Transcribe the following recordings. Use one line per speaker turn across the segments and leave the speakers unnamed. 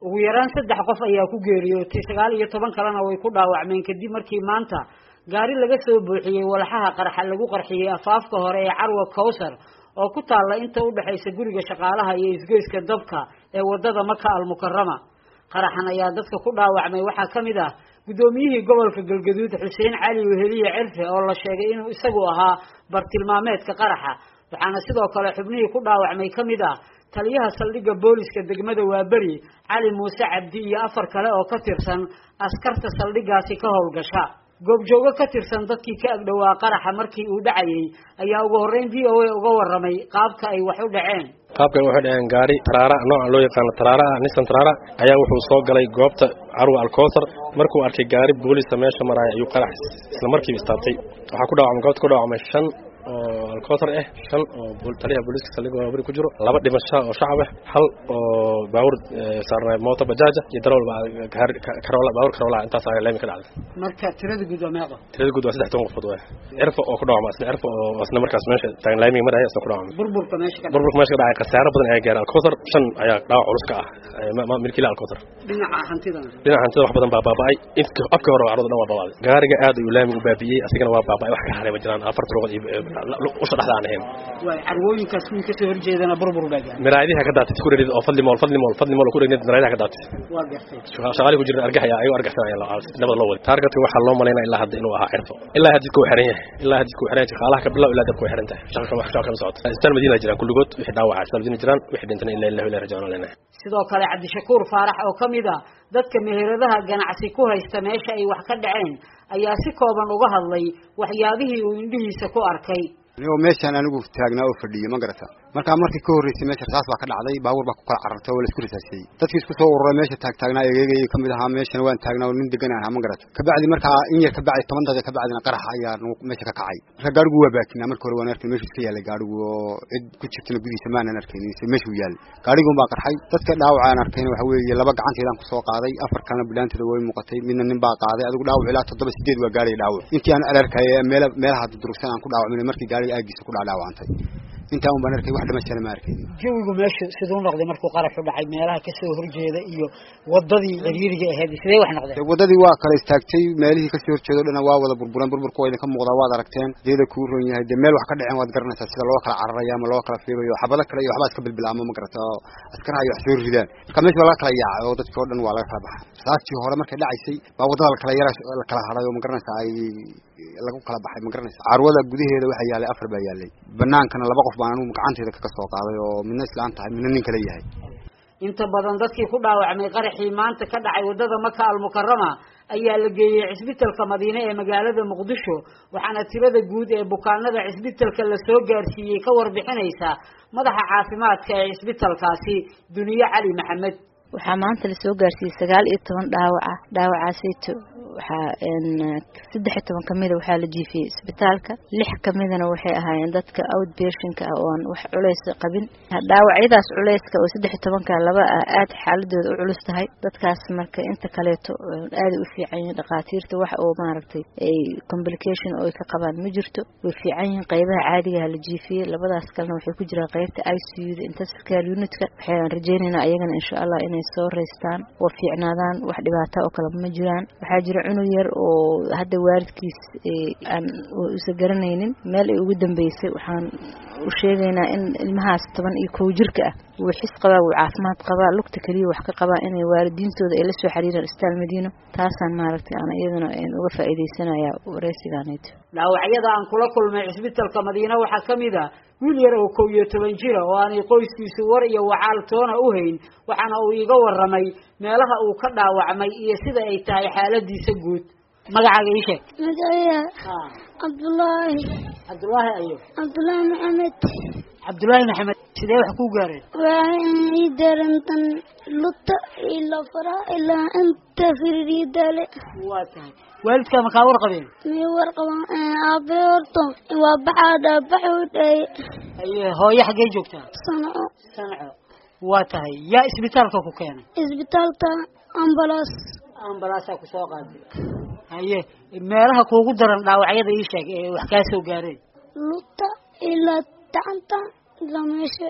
ugu yaraan saddex qof ayaa ku geeriyootay sagaal iyo toban kalena way ku dhaawacmeen kadib markii maanta gaari laga soo buuxiyey walxaha qarxa lagu qarxiyey afaafka hore ee carwa cowsar oo ku taalla inta udhexaysa guriga shaqaalaha iyo isgoyska dabka ee wadada maka almukarama qaraxan ayaa dadka ku dhaawacmay waxaa ka mid ah guddoomiyihii gobolka galgaduud xuseen cali weheliye cirfe oo la sheegay inuu isagu ahaa bartilmaameedka qaraxa waxaana sidoo kale xubnihii ku dhaawacmay ka mid ah taliyaha saldhigga booliska degmada waaberi cali muuse cabdi iyo afar kale oo ka tirsan askarta saldhiggaasi ka howlgasha goobjoogo ka tirsan dadkii ka agdhowaa qaraxa markii uu dhacayay ayaa ugu horreyn v o a uga warramay qaabka ay wax u dhaceen
qaabka waxay dhaheen gaari taraara nooca loo yaqaano taraara ah nisan taraara ayaa wuxuu soo galay goobta carwa alkowsar markuu arkay gaari boolisa meesha maraya ayuu qarax isla markiiba istaabtay waxaa ku dhaawacmay goobta ku dhaawacmay shan oo alkowsar ah shan oo taliyaha booliiska saldhigga waabari ku jiro laba dhimasho oo shacab ah hal oo baawur saarnay mooto bajaaja iyo darawal karola baawur karola intaas ayaa leemi ka dhacday
marka tirada guud waa meeqa
tirada guud waa saddex toban qofood waay cirfa oo ku dhaawacma isna cirfa oo isna markaas meesha taagan laamiga maraya isna ku dhaawacmay
burburka meesha ka
burburka meesha ka dhacay khasaaro badan ayaa gaaray alkowsar shan ayaa dhaawac culus ka ah milkiila alkowsar
dhinaca hantidana
dhinaca hantida wax badan baa baaba'ay inta afkii hore carruurta dhan waa baaba'day gaariga aad ayuu laamiga u baabi'iyey asigana waa baaba'ay wax ka haray ma jiraan afar turuqad iyo usha dhexda aan ahayn
waay carwooyinkaas kuwii kasoo horjeedana burbur baa gaaray
miraayadiha ka daatay ku dherid oo fadli mool fadli mool fadli mool ku dherid miraayadiha ka daatay
waa gartay
shaqaali ku jira argax ayaa ayagu argaxsanaya nabada loo waday taargetka waxaa loo malaynaya ilaa hadda inuu ahaa cirfo ilaa hadidka uu xiran yahay ilaa hadidka uu xiran yahay shaqaalaha ka bilow ilaa dabka way xiran tahay shaqa wax shaqa kama socoto isbitaal madiina jiraan kulligood wixii dhaawaca isbitaal madiina jiraan wixii dhintana ilaa ilaahu ilaahi rajaana leenahay
sidoo kale cabdishakuur faarax oo ka mid ah dadka meheradaha ganacsi ku haysta meesha ay wax ka dhaceen ayaa si kooban uga hadlay waxyaabihii uu indhihiisa ku arkay
anigoo meeshaan anigu taagnaa oo fadhiyo ma garata markaa markii ka horreysay meesha rasaas baa ka dhacday baabuur baa ku kala carartay oo la isku rasaasiyey dadkii isku soo ururay meesha taagtaagnaa egeegayay ka mid ahaa meeshana waan taagnaa oo nin degan ahaa ma garata kabacdi markaa in yar kabacdi toban daqiiqa kabacdina qarax ayaa meesha ka kacay marka gaarigu waa baakinaa marka hore waan arkay meeshu iska yaalay gaarigu oo cid ku jirtana gudihiisa maanan arkaynin se meeshuu yaalay gaariguun baa qarxay dadka dhaawaca aan arkayna waxa weeye laba gacanteedaan kusoo qaaday afar kalena bilaanteeda way muuqatay midna nin baa qaaday adigu dhaawac ilaa toddoba sideed waa gaariga dhaawac intii aan alarkay meela meelaha durugsan aan ku dhaawacmin markii gaariga aagiisa ku dhaadhaawacantay intaa un baan arkay wax dhimashana ma arkaynin
jawigu meesha siduu noqday markuu qaraxu dhacay meelaha kasoo horjeeda iyo wadadii ciriiriga ahayd sidee wax noqdeen
wadadii waa kala istaagtay meelihii kasoo horjeeda o dhana waa wada burburan burburka waa idinka muuqdaa waad aragteen deeda kuu ron yahay dee meel wax ka dhaceen waad garanaysaa sida loo kala cararayo ama loo kala fiibayo xabado kale iyo waxbaa iska bilbilaamo ma garata oo askaraha iyo wax soo ridaan marka meesha waa laga kala yaacay oo dadkii o dhan waa laga kala baxay saastii hore markay dhacaysay baa wadada lakala yara la kala hadhay oo ma garanaysaa ay lagu kala baxay ma garanaysa carwada gudaheeda waxaa yaalay afar baa yaalay banaankana laba qof baan anigu gacanteeda kaga soo qaaday oo midna islaan tahay midna nin kale yahay
inta badan dadkii ku dhaawacmay qaraxii maanta ka dhacay wadada maka almukarama ayaa la geeyey cisbitalka madiine ee magaalada muqdisho waxaana tirada guud ee bukaanada cisbitalka lasoo gaarsiiyey ka warbixinaysa madaxa caafimaadka ee cisbitalkaasi duniye cali maxamed
waxaa maanta lasoo gaarsiiyey sagaal iyo toban dhaawaca dhaawacaasayto waxaa saddex iyo toban kamida waxaa la jiifiyey isbitaalka lix kamidana waxay ahaayeen dadka outpatientka ah oon wax culays qabin dhaawacyadaas culayska oo saddex iyo tobanka laba ah aad xaaladooda u culus tahay dadkaas marka inta kaleeto aaday u fiican yihiin dhakhaatiirta wax oo maaragtay ay complication oo ay ka qabaan ma jirto way fiican yihiin qaybaha caadigaha la jiifiyey labadaas kalena waxay ku jiraan qaybta i c u da intensive care unitka waxaan rajeynaynaa ayagana insha allah inay soo reystaan oo fiicnaadaan wax dhibaata oo kale ma jiraan waxaa jira cunug yar oo hadda waalidkiis aan usa garanaynin meel ay ugu dambeysay waxaan u sheegaynaa in ilmahaas toban iyo kow jirka ah wuu xis qabaa wuu caafimaad qabaa lugta keliya wax ka qabaa inay waalidiintooda ay la soo xiriiraan isbitaal madiino taasaan maaragtay aan iyaduna uga faa'iidaysanaya wareysigaanayto
dhaawacyada aan kula kulmay cisbitalka madiine waxaa ka mid a wiil yar oo kow iyo toban jira oo aanay qoyskiisu war iyo wacaal toona u hayn waxaana uu iga warramay meelaha uu ka dhaawacmay iyo sida ay tahay xaaladiisa guud magacaaga ii sheeg
magacaya cabdullaahi
cabdullaahi ayo
cabdullaahi maxamed
cabdullaahi maxamed sidee wax kuu gaareen
waxay ii darantan luta ilaa faraha ilaa inta firiidale
waa tahay waalidkaa makaa war qabeen
may warqaban aabe horto waa baxaa dhaabaxuu dhaye
aye hooyo xaggee joogtaa
sanco
sanco waa tahay yaa isbitaalka ku keenay
isbitaalka ambalaas
ambalaasaa ku soo qaaday haye meelaha kuugu daran dhaawacyada ii sheeg ee wax kaa soo gaareen
luta ilaa gacanta ilaa meesha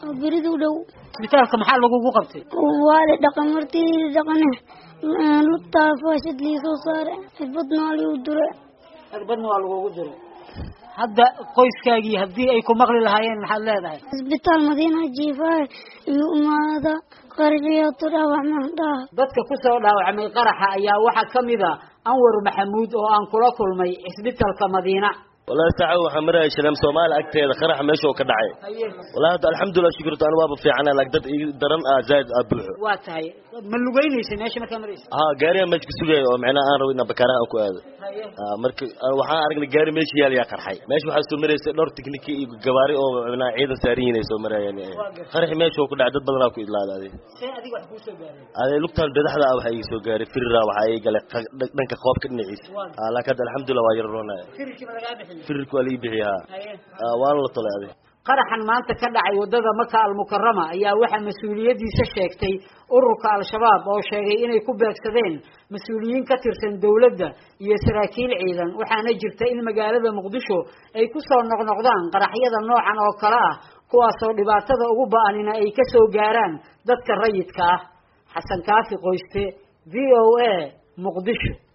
oo berida u dhow
isbitaalka maxaa lagugu qabtay
waa la dhaqan martii dhaqane lugtaa faashad lii soo saare cirbadna waa liigu dure
cirbadna waa lagugu diray hadda qoyskaagii haddii ay ku maqli lahaayeen maxaad leedahay
isbitaal madiina jiifaaye iyo umaada qarxiyato dhaawac maandhaha
dadka ku soo dhaawacmay qaraxa ayaa waxaa ka mid a anwar maxamuud oo aan kula kulmay cisbitalka madiina
walahi saaca waxaa maraya shaleem soomaali agteeda qaraxa meesha oo ka dhacay walahi hadda alxamdulilah shukrta anu waaba fiicana laakiin dad ii daran ah zaaid ah buuxo
waa tahay ma lugeynaysa meesha markaa maraysa
ha gaariga meesha ka sugaya oo macnaha aan rabo inaan bakaaraha aan ku aado Ah, marka ah, waxaan aragnay gaari meesha yaal yaa qarxay meesha waxaa soo maraysa dhowr tikniki iyo gabaari oo macnaha ciidan saaran yihiin ay soo marayaan qaraxi meesha oo ku dhacay dad badanaa ku idlaaday
see adiga wax kuu soo gaaray
adee lugtaan badaxda ah waxaa ii soo gaaray firira waxaa ii galay qa- dhanka qoobka dhinaciisa Ah, laakiin hadda alxamdulilah waa yar roonaya
firikii ma lagaa bixin
firirka waa lii bixiyay ha Ah, waana la tolay adi
qaraxan maanta ka dhacay wadada maka almukarama ayaa waxaa mas-uuliyadiisa sheegtay ururka al-shabaab oo sheegay inay ku beegsadeen mas-uuliyiin ka tirsan dowladda iyo saraakiil ciidan waxaana jirta in magaalada muqdisho ay ku soo noqnoqdaan qaraxyada noocan oo kale ah kuwaasoo dhibaatada ugu ba-anina ay ka soo gaaraan dadka rayidka ah xasan kaafi qoyste v o a muqdisho